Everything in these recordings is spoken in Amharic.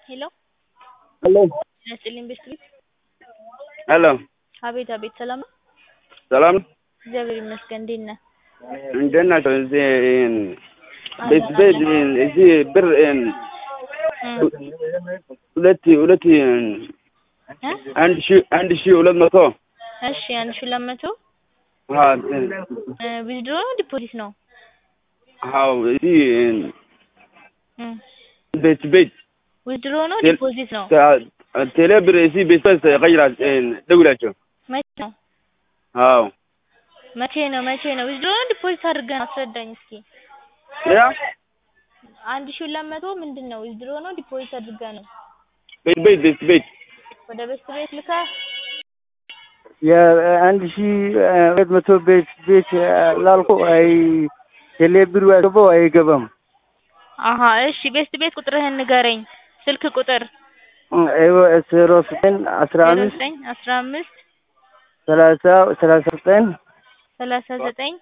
ሄሎ ሄሎ ጤና ይስጥልኝ ቤስት ሄሎ አቤት አቤት ሰላም ነው? ሰላም ነው? እግዚአብሔር ይመስገን እንዴት ነህ? እንዴት ናቸው? እዚህ ቤት ቤት እዚህ ብር ሁለት ሁለት እ? አንድ ሺ አንድ ሺ ሁለት መቶ እሺ አንድ ሺህ ሁለት መቶ አዎ ዊዝድሮ ነው ዲፖዚት ነው? አዎ እዚህ እ ቤት ቤት ዊዝድሮ ነው ቴል- ዲፖዚት ነው? ቴሌ ብር እዚህ ቤት ቤት ቀይራ ደውላቸው መቼ ነው? አዎ መቼ ነው መቼ ነው? ዊዝድሮ ነው ዲፖዚት አድርገህ ነው? አስረዳኝ እስኪ። ያ አንድ ሺህ ሁለት መቶ ምንድን ነው? ዊዝድሮ ነው ዲፖዚት አድርገህ ነው? ቤት ቤት ቤት ቤት ወደ ቤስት ቤት ልከህ የአንድ ሺ ሁለት መቶ ቤት ቤት ላልኩ አይ ቴሌ ብሩ ያገባው አይገባም። አሀ እሺ ቤስት ቤት ቁጥርህን ንገረኝ። ስልክ ቁጥር አይወ ዜሮ ዘጠኝ አስራ ዜሮ አምስት ዘጠኝ አስራ አምስት ሰላሳ ሰላሳ ዘጠኝ ሰላሳ ዘጠኝ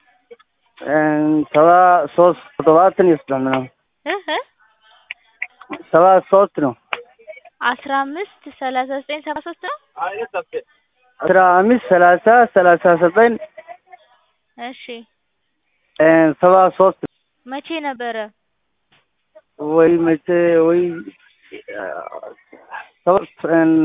ሰባ ሶስት ሰባትን ይወስዳል ምናምን እህ እ ሰባ ሶስት ነው አስራ አምስት ሰላሳ ዘጠኝ ሰባ ሶስት ነው። አስራ አምስት ሰላሳ ሰላሳ ዘጠኝ እሺ ሰባ ሶስት መቼ ነበረ? ወይ መቼ ወይ ሶስት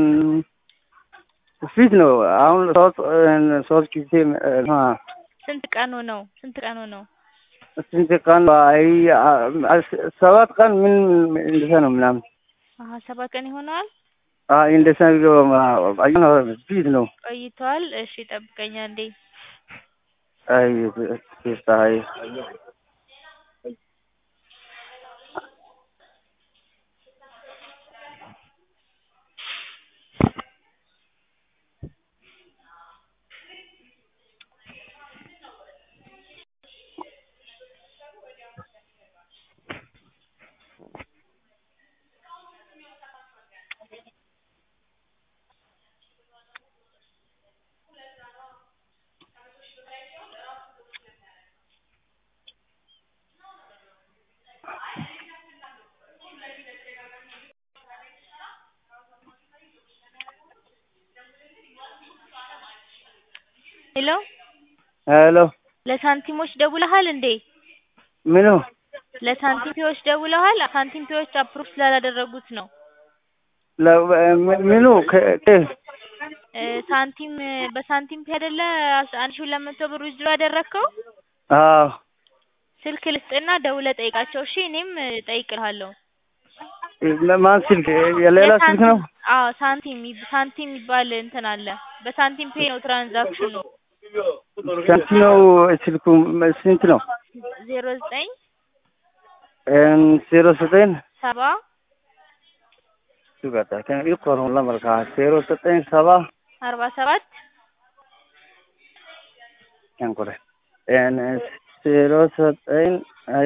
ፊት ነው አሁን ሶስት ሶስት ጊዜ አ፣ ስንት ቀኑ ነው? ስንት ቀኑ ነው? ስንት ቀን አይ ሰባት ቀን ምን እንደዛ ነው ምናምን አሀ ሰባት ቀን ይሆነዋል አይ እንደዛ ነው አይ ፊት ነው ቆይቷል። እሺ ጠብቀኛ እንዴ አይ ፊት አይ ሄሎ ሄሎ ለሳንቲሞች ደውለሃል እንዴ? ምኑ ለሳንቲምፒዎች ደውለሃል? ሳንቲምፒዎች አፕሩቭ ስላላደረጉት ነው። ለ- ምኑ ከ- ከ- እ ሳንቲም በሳንቲም ፔ አይደለ አስ- አንድ ሺህ ሁለት መቶ ብር ዊዝድሮ ያደረግከው? አዎ ስልክ ልስጥና ደውለህ ጠይቃቸው። እሺ እኔም እ እጠይቅልሃለሁ። ማን ስልክ የሌላ ስልክ ነው አዎ ሳንቲም ይብ- ሳንቲም የሚባል እንትን አለ። በሳንቲም ፔ ነው ትራንዛክሽኑ። ስንት ነው ስልኩ ስንት ነው ዜሮ ዘጠኝ ዜሮ ዘጠኝ ሰባ ይቆሩ ለመልካ ዜሮ ዘጠኝ ሰባ አርባ ሰባት ያንቁረ ዜሮ ዘጠኝ አየ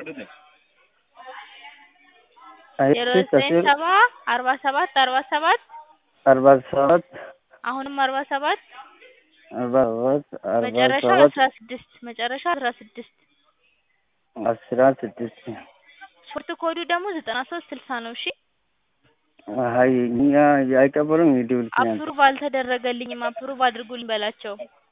ዜሮ ዘጠኝ ሰባ አርባ ሰባት አርባ ሰባት አርባ ሰባት አሁንም አርባ ሰባት አርባ ሰባት አርባ መጨረሻ ሰባት አስራ ስድስት መጨረሻ አስራ ስድስት አስራ ስድስት ሾርት ኮዱ ደግሞ ዘጠና ሶስት ስልሳ ነው። እሺ አይ እኛ አይቀበሉም ይደውል አፕሩቭ አልተደረገልኝም አፕሩቭ አድርጉልኝ በላቸው።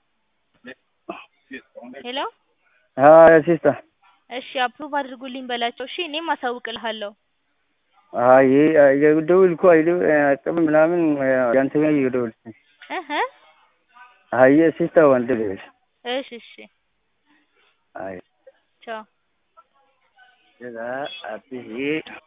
ሄሎ አይ ሲስታ እሺ አፕሩቭ አድርጉልኝ በላቸው። እሺ እኔም አሳውቅልሃለሁ። አይ የደውል እኮ አይደው አቀብ ምናምን ያንተ ጋር ይደውል እህ አይ ሲስታ ወንድ ልጅ እሺ እሺ አይ ቻው ዛ አጥይ